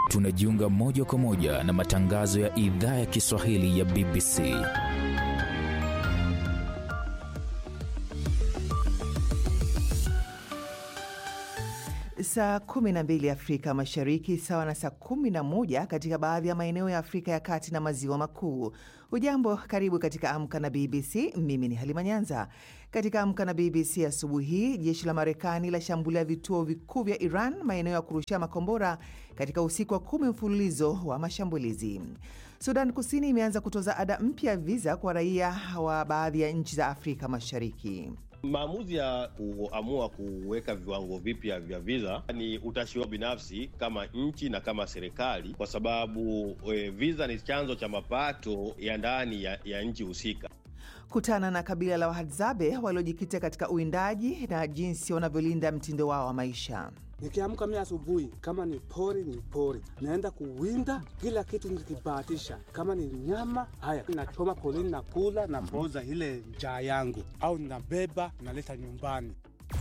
tunajiunga moja kwa moja na matangazo ya idhaa ya Kiswahili ya BBC. Saa 12 Afrika Mashariki, sawa na saa 11 katika baadhi ya maeneo ya Afrika ya Kati na Maziwa Makuu. Ujambo, karibu katika Amka na BBC. Mimi ni Halima Nyanza. Katika Amka na BBC asubuhi hii, jeshi la Marekani lashambulia vituo vikuu vya Iran, maeneo ya kurushia makombora katika usiku wa kumi mfululizo wa mashambulizi. Sudan Kusini imeanza kutoza ada mpya ya viza kwa raia wa baadhi ya nchi za Afrika Mashariki. Maamuzi ya kuamua kuweka viwango vipya vya viza ni utashi wao binafsi kama nchi na kama serikali, kwa sababu e, viza ni chanzo cha mapato ya ndani ya, ya nchi husika. Kutana na kabila la Wahadzabe waliojikita katika uwindaji na jinsi wanavyolinda mtindo wao wa maisha. Nikiamka mimi asubuhi, kama ni pori ni pori, naenda kuwinda kila kitu nikibahatisha. Kama ni nyama, haya nachoma porini, na kula na poza ile njaa yangu, au nabeba naleta nyumbani.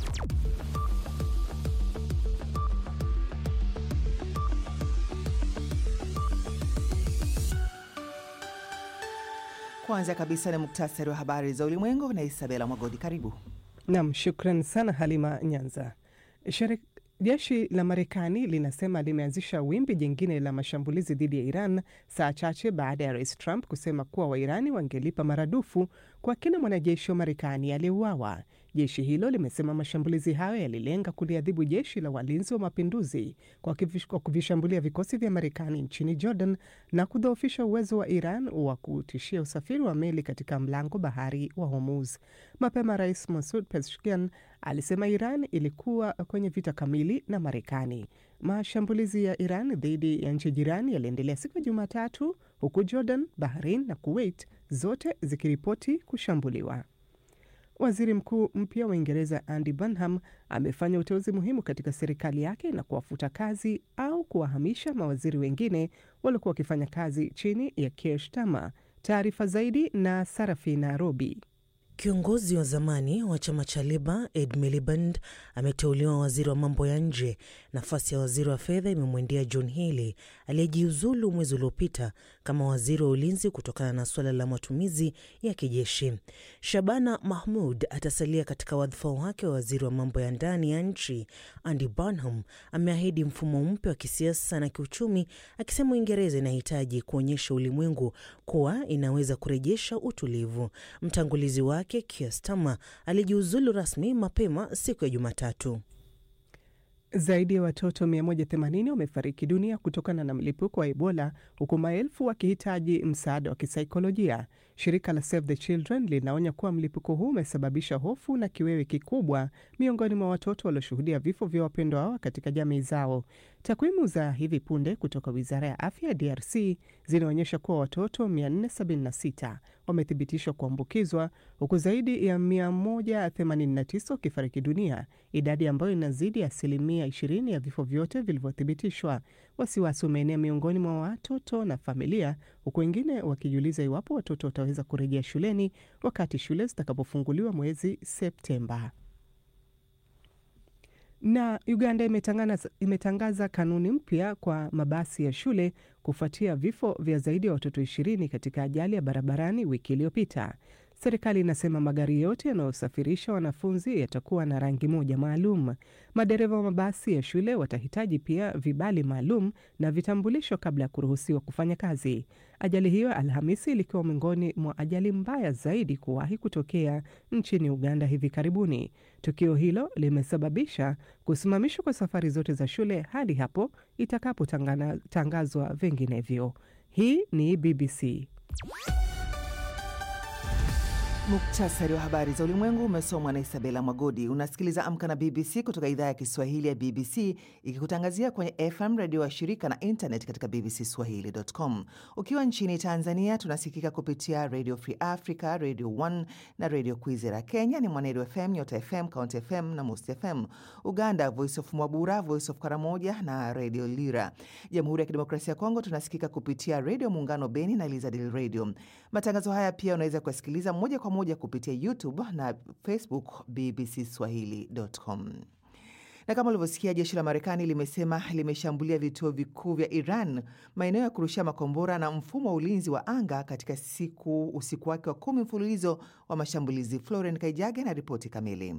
Kwanza kabisa ni muktasari wa habari za ulimwengu na Isabela Mwagodi. Karibu nam. Shukran sana Halima Nyanza. Shere Jeshi la Marekani linasema limeanzisha wimbi jingine la mashambulizi dhidi ya Iran saa chache baada ya rais Trump kusema kuwa Wairani wangelipa maradufu kwa kila mwanajeshi wa Marekani aliyeuawa. Jeshi hilo limesema mashambulizi hayo yalilenga kuliadhibu jeshi la walinzi wa mapinduzi kwa kuvishambulia vikosi vya Marekani nchini Jordan na kudhoofisha uwezo wa Iran wa kutishia usafiri wa meli katika mlango bahari wa Hormuz. Mapema rais Masoud Pezeshkian alisema Iran ilikuwa kwenye vita kamili na Marekani. Mashambulizi ya Iran dhidi ya nchi jirani yaliendelea siku ya Jumatatu, huku Jordan, Bahrain na Kuwait zote zikiripoti kushambuliwa. Waziri mkuu mpya wa Uingereza Andy Burnham amefanya uteuzi muhimu katika serikali yake na kuwafuta kazi au kuwahamisha mawaziri wengine waliokuwa wakifanya kazi chini ya Keir Starmer. Taarifa zaidi na Sarafina Robi. Kiongozi wa zamani wa chama cha Leba Ed Miliband ameteuliwa waziri wa mambo ya nje. Nafasi ya waziri wa fedha imemwendea John Healey aliyejiuzulu mwezi uliopita kama waziri wa ulinzi kutokana na suala la matumizi ya kijeshi. Shabana Mahmud atasalia katika wadhifa wake wa waziri wa mambo ya ndani ya nchi. Andy Burnham ameahidi mfumo mpya wa kisiasa na kiuchumi, akisema Uingereza inahitaji kuonyesha ulimwengu kuwa inaweza kurejesha utulivu. Mtangulizi wake Keir Starmer alijiuzulu rasmi mapema siku ya Jumatatu. Zaidi ya watoto 180 wamefariki dunia kutokana na mlipuko wa Ebola huku maelfu wakihitaji msaada wa kisaikolojia. Shirika la Save the Children linaonya kuwa mlipuko huu umesababisha hofu na kiwewe kikubwa miongoni mwa watoto walioshuhudia vifo vya wapendwa wao katika jamii zao. Takwimu za hivi punde kutoka wizara ya afya ya DRC zinaonyesha kuwa watoto 476 wamethibitishwa kuambukizwa huku zaidi ya 189 wakifariki dunia, idadi ambayo inazidi asilimia 20 ya vifo vyote vilivyothibitishwa. Wasiwasi umeenea miongoni mwa watoto na familia, huku wengine wakijiuliza iwapo watoto wataweza kurejea shuleni wakati shule zitakapofunguliwa mwezi Septemba. Na Uganda imetangaza, imetangaza kanuni mpya kwa mabasi ya shule kufuatia vifo vya zaidi ya watoto ishirini katika ajali ya barabarani wiki iliyopita. Serikali inasema magari yote yanayosafirisha wanafunzi yatakuwa na rangi moja maalum. Madereva wa mabasi ya shule watahitaji pia vibali maalum na vitambulisho kabla ya kuruhusiwa kufanya kazi. Ajali hiyo Alhamisi ilikuwa miongoni mwa ajali mbaya zaidi kuwahi kutokea nchini Uganda hivi karibuni. Tukio hilo limesababisha kusimamishwa kwa safari zote za shule hadi hapo itakapotangazwa vinginevyo. Hii ni BBC. Muktasari wa habari za ulimwengu umesomwa na Isabela Mwagodi. Unasikiliza Amka na BBC kutoka idhaa ya Kiswahili ya BBC ikikutangazia kwenye FM redio wa shirika na internet katika bbcswahili.com. Ukiwa nchini Tanzania tunasikika kupitia Radio Free Africa, Radio 1 na Radio Kwizera. Kenya ni Mwanedu FM, Nyota FM, Count FM na Most FM. Uganda Voice of Mwabura, Voice of Karamoja na Radio Lira. Jamhuri ya Kidemokrasia ya Kongo tunasikika kupitia Radio Muungano Beni na Elizadil Radio. Matangazo haya pia unaweza kuyasikiliza moja kwa moja kupitia YouTube na Facebook bbcswahili.com. Na kama ulivyosikia, jeshi la Marekani limesema limeshambulia vituo vikuu vya Iran, maeneo ya kurushia makombora na mfumo wa ulinzi wa anga katika siku usiku wake wa kumi mfululizo wa mashambulizi. Floren Kaijage na ripoti kamili.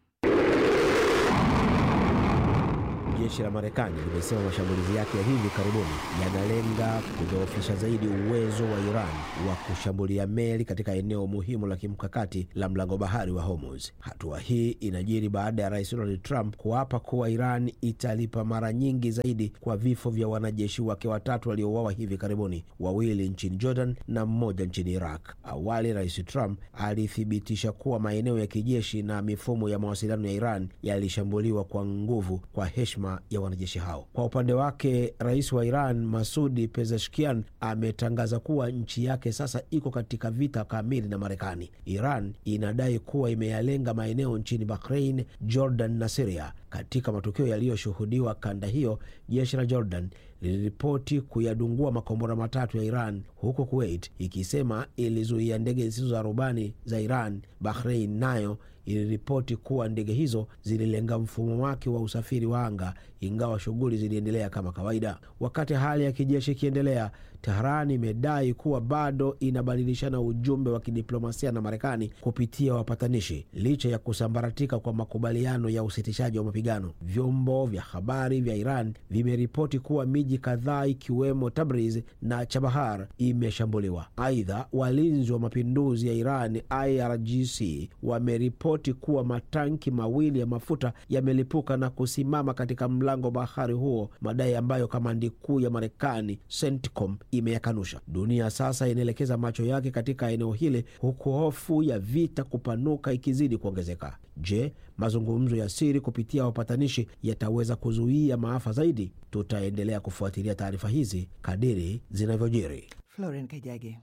Jeshi la Marekani limesema mashambulizi yake ya hivi karibuni yanalenga kudhoofisha zaidi uwezo wa Iran wa kushambulia meli katika eneo muhimu la kimkakati la mlango bahari wa Hormuz. Hatua hii inajiri baada ya Rais Donald Trump kuapa kuwa Iran italipa mara nyingi zaidi kwa vifo vya wanajeshi wake watatu waliouawa hivi karibuni, wawili nchini Jordan na mmoja nchini Iraq. Awali Rais Trump alithibitisha kuwa maeneo ya kijeshi na mifumo ya mawasiliano ya Iran yalishambuliwa kwa nguvu kwa heshima ya wanajeshi hao. Kwa upande wake, rais wa Iran Masudi Pezeshkian ametangaza kuwa nchi yake sasa iko katika vita kamili na Marekani. Iran inadai kuwa imeyalenga maeneo nchini Bahrain, Jordan na Siria. Katika matukio yaliyoshuhudiwa kanda hiyo, jeshi la Jordan liliripoti kuyadungua makombora matatu ya Iran, huku Kuwait ikisema ilizuia ndege zisizo za rubani za Iran. Bahrain nayo iliripoti kuwa ndege hizo zililenga mfumo wake wa usafiri wa anga, ingawa shughuli ziliendelea kama kawaida. Wakati hali ya kijeshi ikiendelea, Tehran imedai kuwa bado inabadilishana ujumbe wa kidiplomasia na Marekani kupitia wapatanishi, licha ya kusambaratika kwa makubaliano ya usitishaji wa mapigano. Vyombo vya habari vya Iran vimeripoti kuwa miji kadhaa ikiwemo Tabriz na Chabahar imeshambuliwa. Aidha, walinzi wa mapinduzi ya Iran IRGC wameripoti kuwa matanki mawili ya mafuta yamelipuka na kusimama katika mlango bahari huo, madai ambayo kamandi kuu ya Marekani CENTCOM imeyakanusha. Dunia sasa inaelekeza macho yake katika eneo hili, huku hofu ya vita kupanuka ikizidi kuongezeka. Je, mazungumzo ya siri kupitia wapatanishi yataweza kuzuia maafa zaidi? Tutaendelea kufuatilia taarifa hizi kadiri zinavyojiri. Floren Kajage.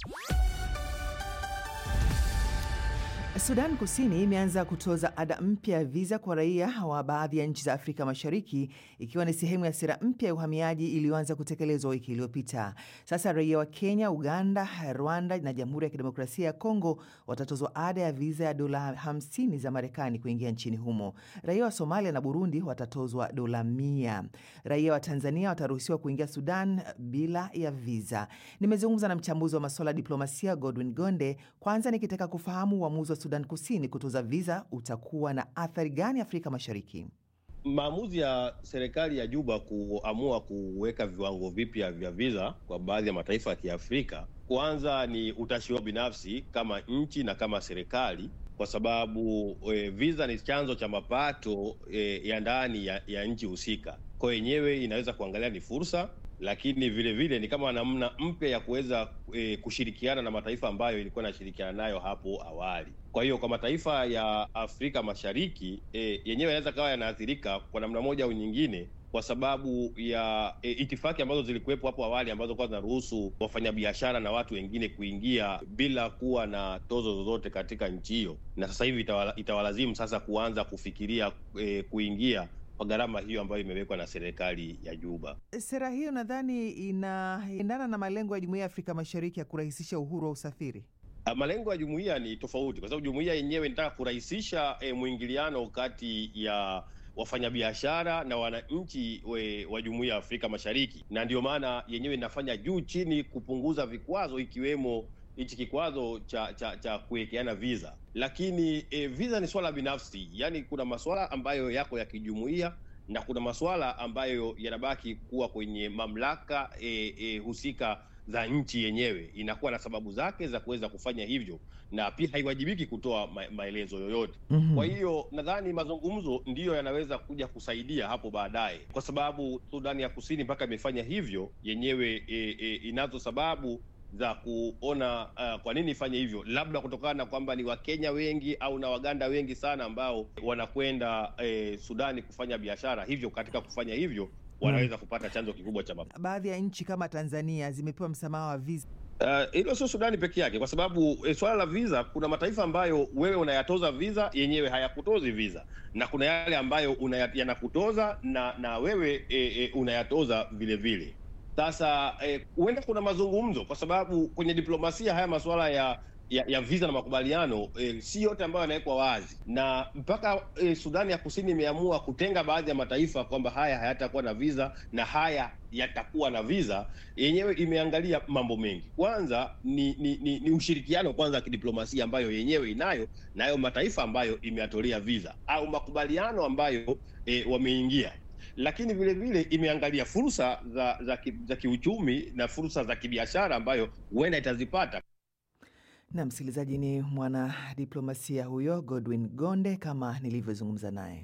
Sudan Kusini imeanza kutoza ada mpya ya viza kwa raia wa baadhi ya nchi za Afrika Mashariki ikiwa ni sehemu ya sera mpya ya uhamiaji iliyoanza kutekelezwa wiki iliyopita. Sasa raia wa Kenya, Uganda, Rwanda na Jamhuri ya Kidemokrasia ya Kongo watatozwa ada ya viza ya dola 50 za Marekani kuingia nchini humo. Raia wa Somalia na Burundi watatozwa dola mia. Raia wa Tanzania wataruhusiwa kuingia Sudan bila ya viza. Nimezungumza na mchambuzi wa masuala ya diplomasia Godwin Gonde, kwanza nikitaka kufahamu uamuzi wa Sudan Kusini kutoza viza utakuwa na athari gani Afrika Mashariki? Maamuzi ya serikali ya Juba kuamua kuweka viwango vipya vya viza kwa baadhi ya mataifa ya Kiafrika, kwanza ni utashi wao binafsi kama nchi na kama serikali, kwa sababu e, viza ni chanzo cha mapato e, ya ndani ya, ya nchi husika. Kwa yenyewe inaweza kuangalia ni fursa lakini vile vile ni kama namna mpya ya kuweza e, kushirikiana na mataifa ambayo ilikuwa inashirikiana nayo hapo awali. Kwa hiyo kwa mataifa ya Afrika Mashariki e, yenyewe yanaweza kawa yanaathirika kwa namna moja au nyingine kwa sababu ya e, itifaki ambazo zilikuwepo hapo awali ambazo kwa zinaruhusu wafanyabiashara na watu wengine kuingia bila kuwa na tozo zozote katika nchi hiyo, na sasa hivi itawala, itawalazimu sasa kuanza kufikiria e, kuingia kwa gharama hiyo ambayo imewekwa na serikali ya Juba. Sera hiyo nadhani inaendana na malengo ya Jumuiya ya Afrika Mashariki ya kurahisisha uhuru wa usafiri. Malengo ya jumuiya ni tofauti, kwa sababu jumuiya yenyewe inataka kurahisisha e, mwingiliano kati ya wafanyabiashara na wananchi wa jumuiya ya Afrika Mashariki, na ndio maana yenyewe inafanya juu chini kupunguza vikwazo ikiwemo hichi kikwazo cha cha cha kuwekeana visa, lakini e, visa ni swala binafsi. Yaani kuna masuala ambayo yako ya kijumuiya na kuna masuala ambayo yanabaki kuwa kwenye mamlaka e, e, husika za nchi yenyewe. Inakuwa na sababu zake za kuweza kufanya hivyo, na pia haiwajibiki kutoa ma maelezo yoyote. mm -hmm. Kwa hiyo nadhani mazungumzo ndiyo yanaweza kuja kusaidia hapo baadaye, kwa sababu Sudani ya Kusini mpaka imefanya hivyo yenyewe e, e, inazo sababu za kuona uh, kwa nini ifanye hivyo, labda kutokana na kwamba ni Wakenya wengi au na Waganda wengi sana ambao wanakwenda eh, Sudani kufanya biashara, hivyo katika kufanya hivyo wanaweza kupata chanzo kikubwa cha mapato. Baadhi ya nchi kama Tanzania zimepewa msamaha wa visa. Hilo uh, sio Sudani peke yake, kwa sababu eh, swala la visa, kuna mataifa ambayo wewe unayatoza visa yenyewe hayakutozi visa, na kuna yale ambayo yanakutoza na na wewe eh, eh, unayatoza vile vile. Sasa huenda eh, kuna mazungumzo kwa sababu kwenye diplomasia haya masuala ya ya, ya visa na makubaliano eh, si yote ambayo yanawekwa wazi, na mpaka eh, Sudani ya Kusini imeamua kutenga baadhi ya mataifa kwamba haya hayatakuwa na visa na haya yatakuwa na visa. Yenyewe imeangalia mambo mengi. Kwanza ni ni, ni, ni ushirikiano kwanza wa kidiplomasia ambayo yenyewe inayo nayo mataifa ambayo imeyatolea visa au makubaliano ambayo eh, wameingia lakini vile vile imeangalia fursa za za, ki, za kiuchumi na fursa za kibiashara ambayo huenda itazipata. Na msikilizaji, ni mwanadiplomasia huyo Godwin Gonde kama nilivyozungumza naye.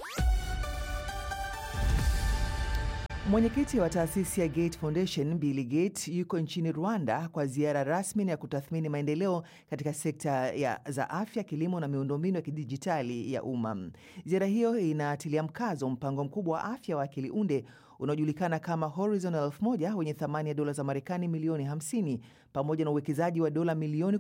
Mwenyekiti wa taasisi ya Gate Foundation Bill Gates yuko nchini Rwanda kwa ziara rasmi ya kutathmini maendeleo katika sekta ya za afya, kilimo na miundombinu ya kidijitali ya umma. Ziara hiyo inatilia mkazo mpango mkubwa wa afya wa akili unde unaojulikana kama Horizon 1000 wenye thamani ya dola za Marekani milioni 50 pamoja na uwekezaji wa dola milioni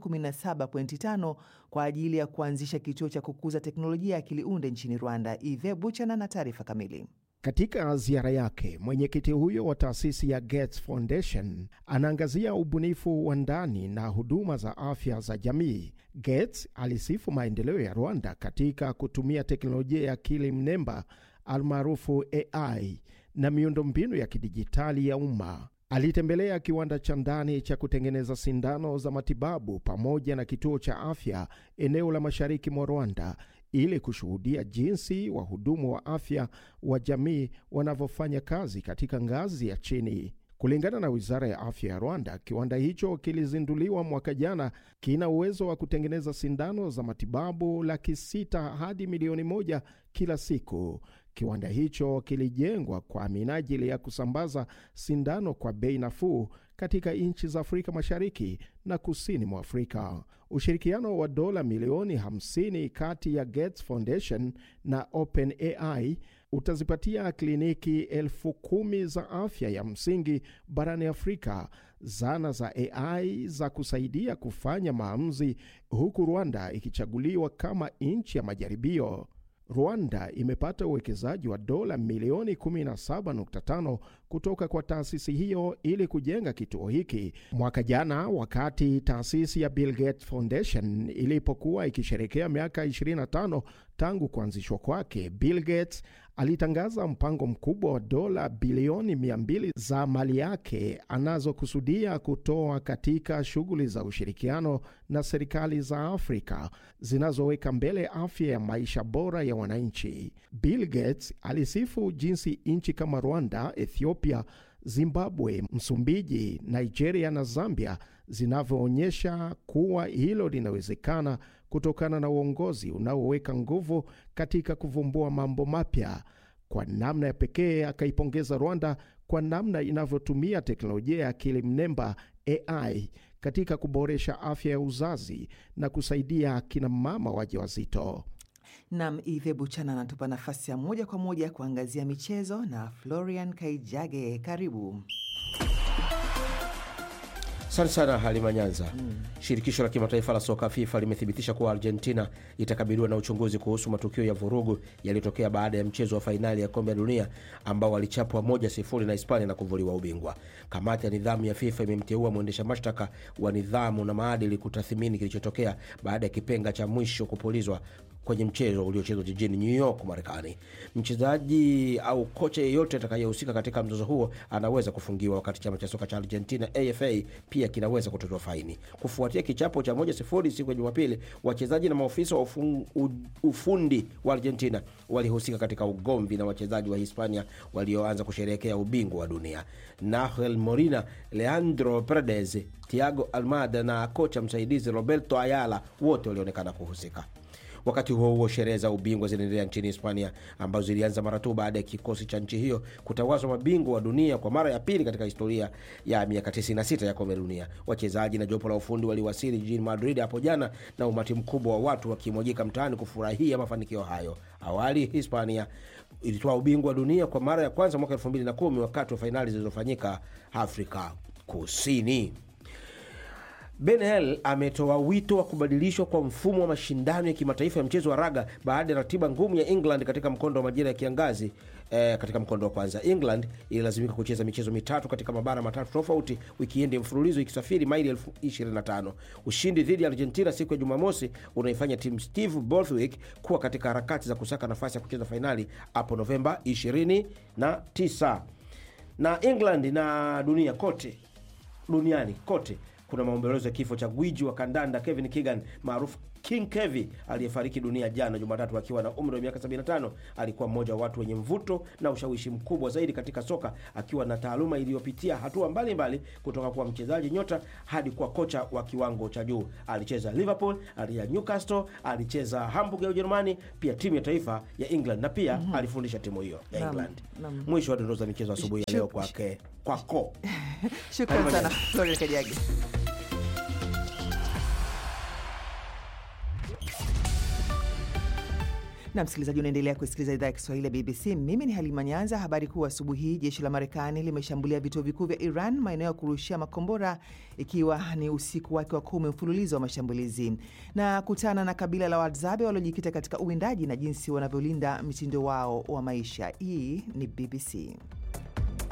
17.5 kwa ajili ya kuanzisha kituo cha kukuza teknolojia ya akili unde nchini Rwanda. Ive Buchana na taarifa kamili. Katika ziara yake mwenyekiti huyo wa taasisi ya Gates Foundation anaangazia ubunifu wa ndani na huduma za afya za jamii. Gates alisifu maendeleo ya Rwanda katika kutumia teknolojia ya akili mnemba almaarufu AI na miundombinu ya kidijitali ya umma. Alitembelea kiwanda cha ndani cha kutengeneza sindano za matibabu pamoja na kituo cha afya eneo la mashariki mwa Rwanda ili kushuhudia jinsi wahudumu wa afya wa jamii wanavyofanya kazi katika ngazi ya chini. Kulingana na wizara ya afya ya Rwanda, kiwanda hicho kilizinduliwa mwaka jana, kina uwezo wa kutengeneza sindano za matibabu laki sita hadi milioni moja kila siku. Kiwanda hicho kilijengwa kwa minajili ya kusambaza sindano kwa bei nafuu katika nchi za Afrika Mashariki na kusini mwa Afrika. Ushirikiano wa dola milioni 50 kati ya Gates Foundation na OpenAI utazipatia kliniki elfu kumi za afya ya msingi barani Afrika zana za AI za kusaidia kufanya maamuzi, huku Rwanda ikichaguliwa kama nchi ya majaribio. Rwanda imepata uwekezaji wa dola milioni 17.5 kutoka kwa taasisi hiyo ili kujenga kituo hiki. Mwaka jana, wakati taasisi ya Bill Gates Foundation ilipokuwa ikisherekea miaka 25 tangu kuanzishwa kwake, Bill Gates alitangaza mpango mkubwa wa dola bilioni 200 za mali yake anazokusudia kutoa katika shughuli za ushirikiano na serikali za Afrika zinazoweka mbele afya ya maisha bora ya wananchi. Bill Gates alisifu jinsi nchi kama Rwanda, Ethiopia, Zimbabwe, Msumbiji, Nigeria na Zambia zinavyoonyesha kuwa hilo linawezekana kutokana na uongozi unaoweka nguvu katika kuvumbua mambo mapya. Kwa namna ya pekee, akaipongeza Rwanda kwa namna inavyotumia teknolojia ya akili mnemba AI katika kuboresha afya ya uzazi na kusaidia akina mama wajawazito. Nam Ithe Buchana anatupa nafasi ya moja kwa moja kuangazia michezo na Florian Kaijage. Karibu. Asante sana Halima Nyanza. Shirikisho la kimataifa la soka FIFA limethibitisha kuwa Argentina itakabiliwa na uchunguzi kuhusu matukio ya vurugu yaliyotokea baada ya mchezo wa fainali ya kombe la dunia ambao walichapwa moja sifuri na Hispania na kuvuliwa ubingwa. Kamati ya nidhamu ya FIFA imemteua mwendesha mashtaka wa nidhamu na maadili kutathimini kilichotokea baada ya kipenga cha mwisho kupulizwa kwenye mchezo uliochezwa jijini New York, Marekani. Mchezaji au kocha yeyote atakayehusika katika mzozo huo anaweza kufungiwa, wakati chama cha soka cha Argentina AFA pia kinaweza kutozwa faini. Kufuatia kichapo cha moja sifuri siku ya Jumapili, wachezaji na maofisa wa ufun, u, ufundi wa Argentina walihusika katika ugomvi na wachezaji wa Hispania walioanza kusherehekea ubingwa wa dunia. Nahel Molina, Leandro Paredes, Thiago Almada na kocha msaidizi Roberto Ayala wote walionekana kuhusika. Wakati huo huo, sherehe za ubingwa zinaendelea nchini Hispania ambazo zilianza mara tu baada ya kikosi cha nchi hiyo kutawazwa mabingwa wa dunia kwa mara ya pili katika historia ya miaka 96 ya kombe la dunia. Wachezaji na jopo la ufundi waliwasili jijini Madrid hapo jana na umati mkubwa wa watu wakimwagika mtaani kufurahia mafanikio hayo. Awali Hispania ilitoa ubingwa wa dunia kwa mara ya kwanza mwaka 2010 wakati wa fainali zilizofanyika Afrika Kusini. Ben Hel ametoa wito wa kubadilishwa kwa mfumo wa mashindano ya kimataifa ya mchezo wa raga baada ya ratiba ngumu ya England katika mkondo wa majira ya kiangazi eh, katika mkondo wa kwanza. England ililazimika kucheza michezo mitatu katika mabara matatu tofauti wikiendi mfululizo ikisafiri maili elfu 25. Ushindi dhidi ya Argentina siku ya Jumamosi unaifanya timu Steve Borthwick kuwa katika harakati za kusaka nafasi ya kucheza fainali hapo Novemba 29 na England na dunia kote duniani kote kuna maombolezo ya kifo cha gwiji wa kandanda Kevin Keegan maarufu King Kevi aliyefariki dunia jana Jumatatu akiwa na umri wa miaka 75. Alikuwa mmoja wa watu wenye mvuto na ushawishi mkubwa zaidi katika soka, akiwa na taaluma iliyopitia hatua mbalimbali mbali, kutoka kuwa mchezaji nyota hadi kuwa kocha wa kiwango cha juu. Alicheza Liverpool, alicheza Newcastle, alicheza Hamburg ya Ujerumani, pia timu ya taifa ya England na pia mm -hmm. alifundisha timu hiyo ya Naam, England. naam. Mwisho wa dondoo za michezo asubuhi ya leo Shuk- kwake kwako. Shukran sana Florian Kajagi. na msikilizaji, unaendelea kusikiliza idhaa ya Kiswahili ya BBC. Mimi ni Halima Nyanza. Habari kuu asubuhi hii, jeshi la Marekani limeshambulia vituo vikuu vya Iran, maeneo ya kurushia makombora, ikiwa ni usiku wake wa kumi mfululizo wa mashambulizi, na kutana na kabila la Wahadzabe waliojikita katika uwindaji na jinsi wanavyolinda mtindo wao wa maisha. Hii ni BBC.